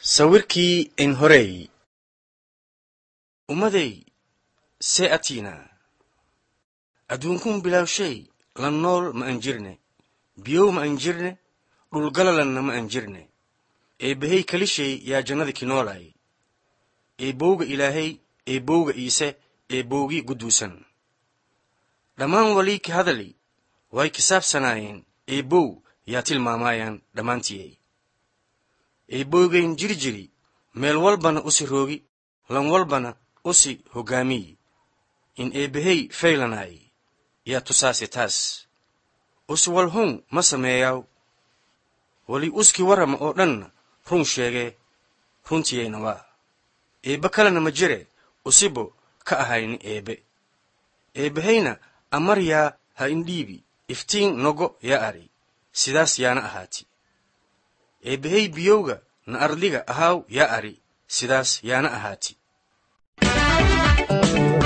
sawirkii enhorey ummaday see atiinaa adduunkun bilawshay la nool ma an jirne biyow ma an jirne dhulgalalanna ma an jirne eebbahey kelishay yaa jannada ki noolaay eebbowga ilaahay eebbowga iise eebbowgii gudduusan dhammaan walii ki hadali way kisaabsanaayeen eebbow yaa tilmaamaayaan dhammaantiyey eebbowgayn jiri jiri meel walbana usi roogi lan walbana usi hoggaamiyi in eebbahey faylanaay yaa tusaase taas usi walhun ma sameeyaaw weli uski warrama oo dhanna run sheegee runtiyayna waa eebbe kalena ma jire usibo ka ahayni eebbe eebbahayna amar yaa ha indhiibi iftiin nogo yaa ari sidaas yaana ahaati eebbahey biyowga na ardliga ahaaw yaa ari sidaas yaana ahaati